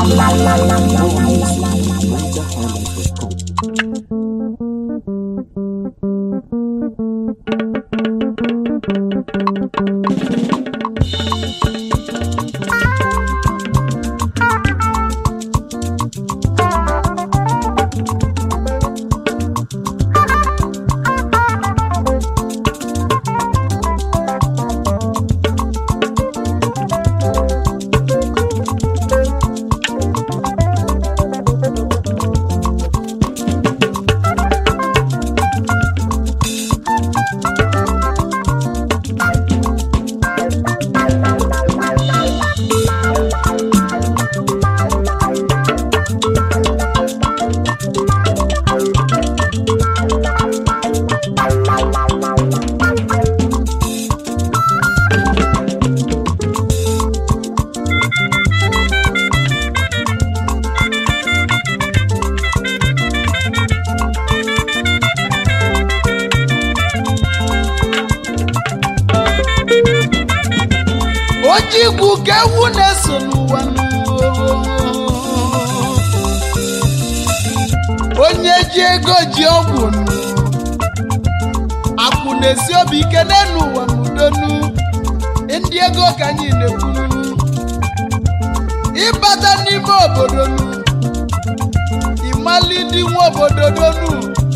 More music at NigerHighlife.com. ojigwu ka ewu na-eso n'ụwa onye ji ego ji ọgwụ akwụ na-esi obi ike n'elu ụwa n'udonu ndị ego ka anyị na-ekwuru ịbata n'ime obodo nu ịmali ndị nwe obodo donu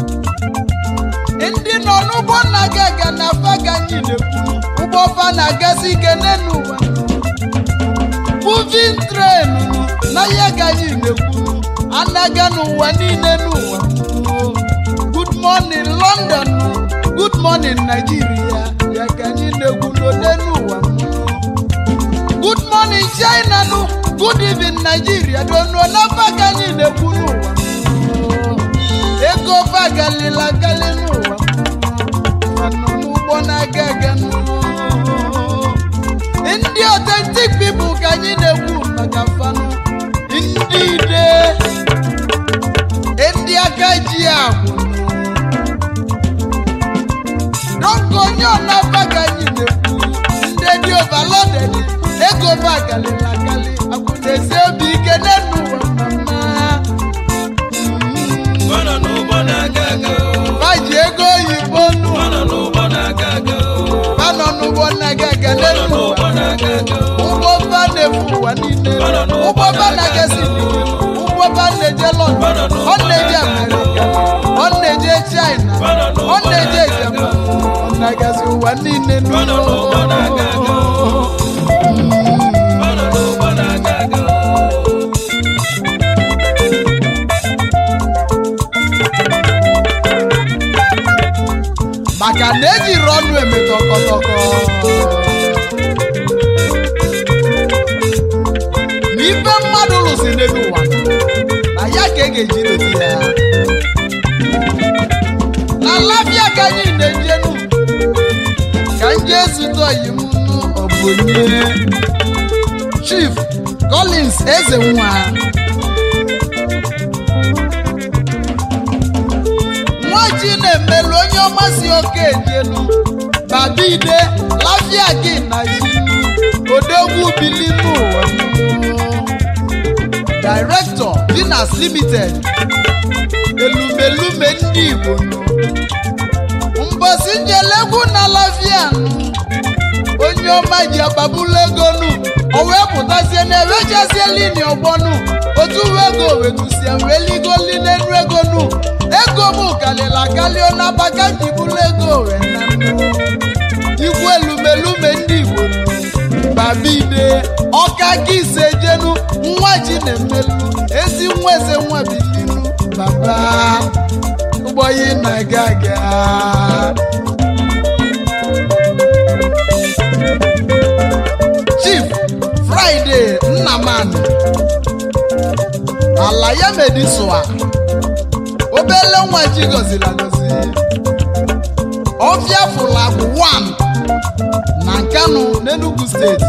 ndị nọ n'ụgbọ na-aga aga na afa ka anyị na-ekwuru ụgbọ fa na-agasị ike n'elu ụwa moving train na ihe ka anyị na-ekwuru anaga n'ụwa niile n'ụwa good morning london good morning nigeria ya ka anyị na-ekwu n'ode n'ụwa good morning china nụ good evening nigeria donuo n'afa ka anyị na-ekwu n'ụwa ego bagalila gali n'ụwa nọ n'ụgbọ na-aga aga n'ụwa ndị authentic people ka anyị na-ekwu maka fanụ ndị ide ndị aka ji agwụ dọka onye ọnaba ka anyị na-ekwu ndị dị overloaded ego bagalila gali akwụ na-esi obi ike n'elu ụwa mama Ọ nọ n'ụgbọ na-aga aga o. ha ji ego oyibo nụ Ọ nọ n'ụgbọ na-aga aga o. ha nọ n'ụgbọ na-aga aga Ọ nọ n'elu n'ụgbọ ụwa na-aga aga o. ụgbọ ba na-efu ụwa niile ụgbọ ba na-agasi ụgbọ ba na-eje lọndọn ọ na-eje amerịka ọ na-eje china ọ na-eje japan ọ na-agazi ụwa niile Ọ nọ n'ụgbọ na-aga aga o. Ọ nọ n'ụgbọ na-aga aga o. maka na ejiri ọnụ eme tọkọtọkọ na ife mmadụ lụsi n'elu ụwa na ya ka e ga-eji dozi ya na labia ka anyị na-ejenu ka nje ezute oyi m nụ ọ bụ onye chief collins eze nwa nwaji na-emelu onye ọma si oke ejelu babide lafia gị na yinu odogwu bili n'ụwa director dinas limited elumelume ndị igbo mbosi njelegwu na lafia onye ọma ji agbabulu ego nu o wee pụtazie na ewechazie lini ọgbọnu otu uwe ego wetusie wee ligoli n'elu ego nu ego m kalịla kalịa na baka jibulu ego wee na nnu igwe elumelume ndị igbo babide ọka gị ise jenu nwa ji na-emelu ezi nwa eze nwa bilinu baba ụgbọyi na-aga aga chief friday nnamani ala ya medisua obele nwa ji gọziri agọzi ọfịa fụlabụ 1 na nkanu n'enugu steeti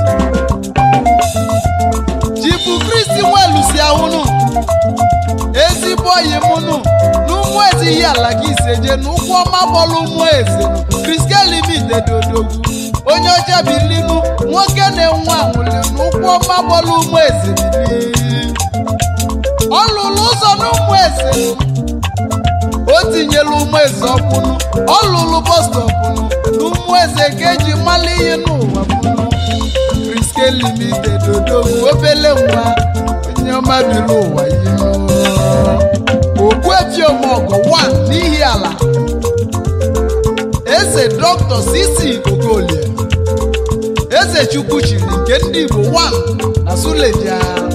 chifu kristi nwelusi ahụnụ ezigbo oyi mụnụ n'ụmụ ezi ihe ala gị iseje n'ụkwụ ọma bọlụ ụmụ eze kriske limited odogwu onye ọcha bilinu nwoke na-enwe anwụli n'ụkwụ ọma bọlụ ụmụ eze bili ọ lụrụ ụzọ n'ụmụ eze o tinyere ụmụ eze ọkwụnụ ọ lụrụ bọstọpụnụ n'ụmụ eze ka eji mmalị ihe n'ụwa bụnụ Priske Limited odogwu obele nwa onye ọma biri ụwa ihe okpuefiomọgọ 1 n'ihi ala eze dọkịta sisi okolie eze chukwu chiri nke ndị igbo 1 na suleja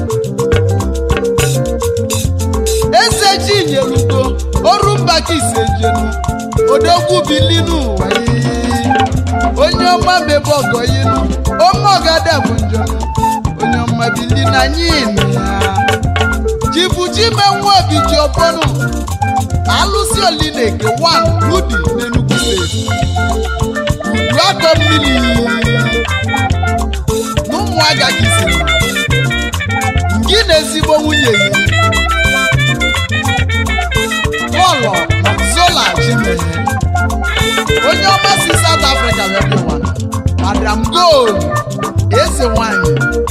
eze chinyelugo ọrụ mba ka isejenu odogwu bilinu ụwa yi onye ọma mebe ọgọ yinu ome ọgada bụ njọnụ onye ọma bili na nyin ya jibuchimenwe obi ji ọbọnụ alụsị olineke 1 rudi n'enugwu steeti udu akọ mmiri n'ụmụaga gị siri gị na ezigbo nwunye yi lọlọ zola chimenye onye ọma si South Africa wee dị ụwa madam gold eze nwanyị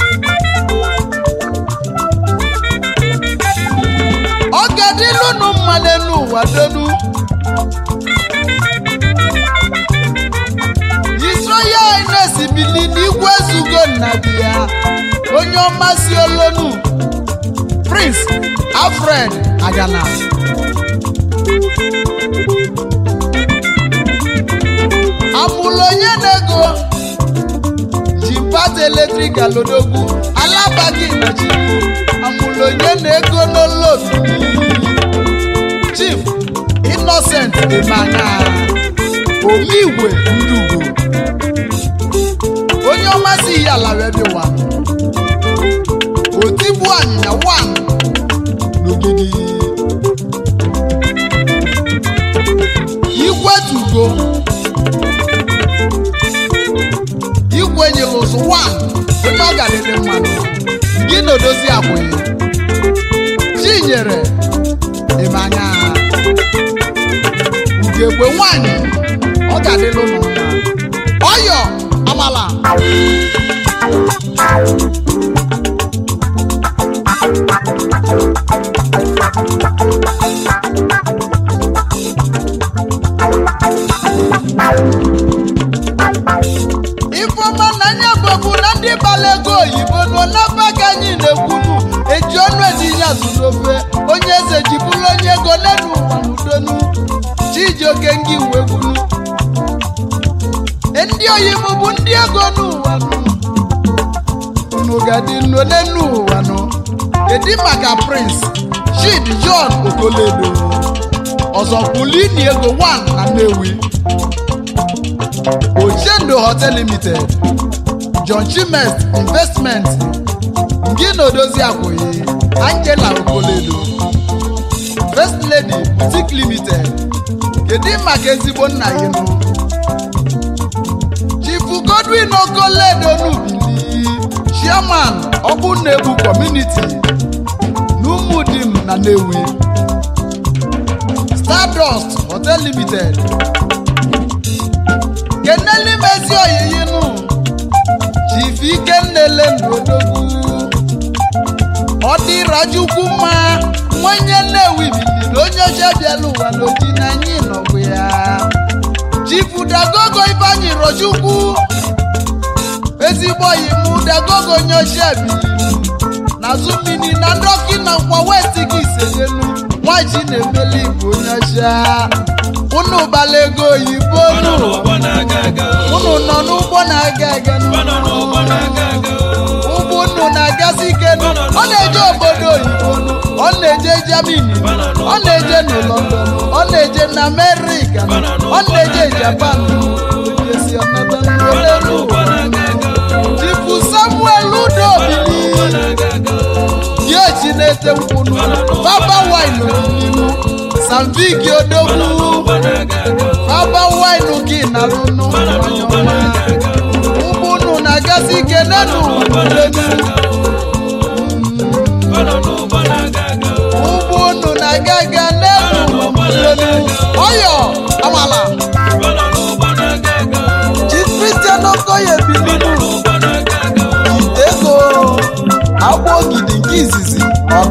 ọ ga-adịlụnụ mma n'elu ụwa donu Israel Ines bili n'igwe ezugo nna di ya onye ọma si olonu Prince Alfred Agana amụlụ onye na-ego ji pata eletrik alodogwu alabaghị na chi amụlụ onye na-ego n'olobi Chief Innocent Emanya omigwe ndugo onye ọma si ihe ala wee bịa otigbu anyịnya 1 n'ogidi igwetugo igwe nyere ụzụ 1 onye ọ ga-adịdị mmanụ gị na odozi akwụghị chinyere ịmanya ugegbe nwanyị ọ ga-adịlụ ụlọ mma ọyọ amala ifeọma na anya bụbu na ndị gbara ego oyibo n'ọnaba ka anyị na-ekwunu eji ọnụ etinye azụ n'ofe onye eze ji bụrụ onye ego n'elu ụwa n'udonu chijioke ngị uwe gwunu ndị oyibo bụ ndị ego n'ụwa nụ unu ga-adị nno n'elu ụwa nụ kedu maka prince chid john okoledo ọzọ kwulini ego 1 na nnewi Ochendo Hotel Limited, John Chimest Investment, Ngina Odozi Akwụghị, Angela Okoledo, First Lady Boutique Limited, kedu maka ezigbo nna ya nụ? Chief Godwin Okoledo n'Ubili, Chairman Ọgbụnnebu Community, n'Umudim na Nnewi, Stardust Hotel Limited, keneli mezi oyiyi nụ chief ikennele ndodogwu ọ dịrajukwu mma nwenye nnewi biliri onye ọcha bịala ụwa n'oji na anyị nọbụ ya chief dagogo ifeanyi rochukwu ezigbo oyi mụ dagogo onye ọcha biliri n'azụ mmiri na ndọki na nkwa west gị isejenu nwaji na-emeli igbo onye ọcha unu gbala ego oyibo Ọ nọ nụ n'ụgbọ na-aga aga. unu nọ n'ụgbọ na-aga aga Ọ nọ n'ụgbọ na-aga aga. ụgbọ unu na-agasị ike nụ ọ na-eje obodo oyibo nụ ọ na-eje Germany nụ ọ na-eje na London ọ na-eje na America nụ ọ na-eje Japan nụ esi ọnata Ọ nọ n'olelu n'ụgbọ na-aga aga. Chifu Samuel Udobili Ụgbọ na-aga aga. diechi na-ete nkwụ nụ Baba wine n'ihu Samviki Odogwu Ụgbọ na-aga aga. Baba wine gị na-alụ nụ Ọ nọ n'ụgbọ na-aga aga. ụgbọ unu na-agasị ike nenu Ụgbọ na-aga ulenu aga. Ọ nọ n'ụgbọ na-aga aga. ụgbọ unu na-aga aga n'elu ulenu ọyọ amala Ọ nọ n'ụgbọ na-aga aga. Chief Christian Okoye Ọ nọ bilinu n'ụgbọ na-aga aga. ego agba ogidi nke izizi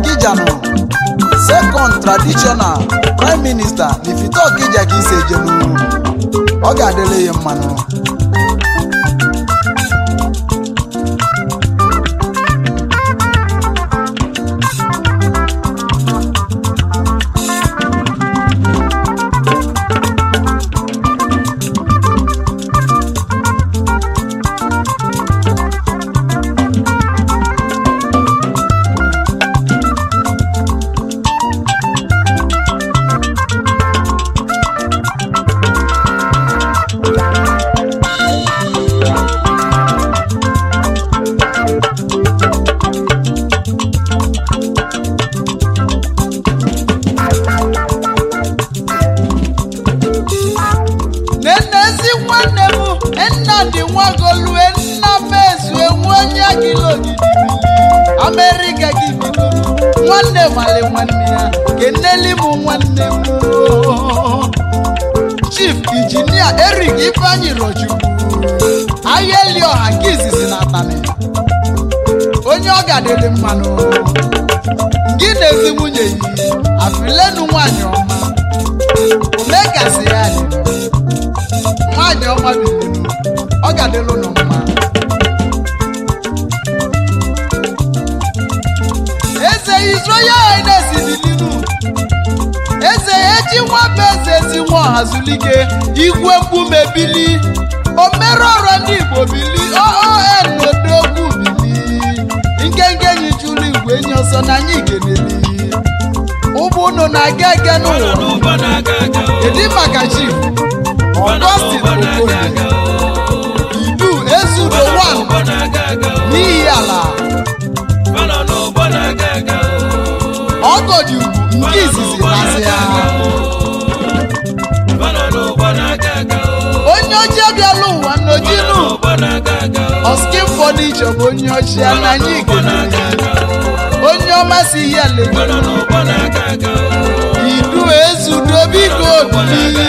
additional prime minister n'ifite ọkija ka isi ejenu ọ ga-adịrị ya mmanụ nenezi nwanne m nnamdị nwagolue nna m ezue nwe onye gilogidi amerịka gị bidoro nwanne mali nwanne ya keneli m nwanne m chief injinia erik ifeanyi rochukwu ahịa eli ọha nke izizi na atani onye ọ gadịrị mmanụ gị na ezi nwunye yi afilenu nwanyị ọma omekasị ya dị nwaanyị ọma bilinu ọ ga-adịlụ ụnụ mma eze Israel Highness bilinu eze eji nwamba eze ezi nwa ọhazulike igwe mkpume bili omerọrọ ndị Igbo bili oon odogwu bili nkenke nyichuru igwe enyi ọsọ na anyị keneli ụgbọ unu na-aga ege Fọlọ n'ụwa n'ụgbọ na-aga aga o. kedu maka chief Fọlọ Augustine n'ụgbọ na-aga Okoye aga o. idu ezudo Fọlọ wan n'ụgbọ na-aga aga o. n'ihi ala Fọlọ n'ụgbọ na-aga aga o. ọgọdị ugwu nke izizi na-asị ya Fọlọ n'ụgbọ na-aga aga o. onye ọjọọ bịala ụwa Fọlọ n'ojinu n'ụgbọ na-aga aga o. ọskin fọnichọ bụ onye ọchịa na anyị N'ụgbọ na-aga ikenere aga o. onye ọma si ihe Fọlọ lego n'ụgbọ na-aga aga o. idu ezudo biko obili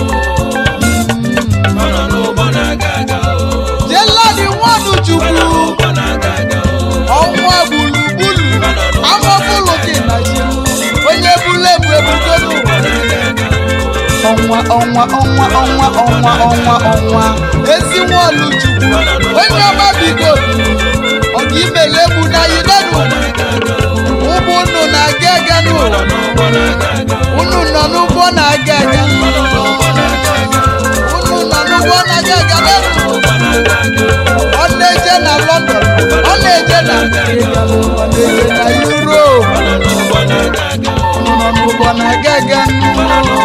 Fọlọ n'ụgbọ na-aga aga o. jeladi nwanu Fọlọ chukwu n'ụgbọ na-aga aga o. ọnwa gburugburu amọbụlụ gị na ji onye bulu ebu ebugolu N'ụgbọ na-aga aga o. ọnwa ọnwa ọnwa ọnwa ọnwa ọnwa ọnwa ezi nwaolu chukwu onye ọma biko ọga imele egbu na yidenu ụgbọ unu na-aga aga n'ụwa unu nọ n'ụgbọ na-aga aga unu nọ n'ụgbọ na-aga aga n'elu ọ na-eje na London ọ na-eje na America ọ na-eje na Europe unu nọ n'ụgbọ na-aga aga n'ụwa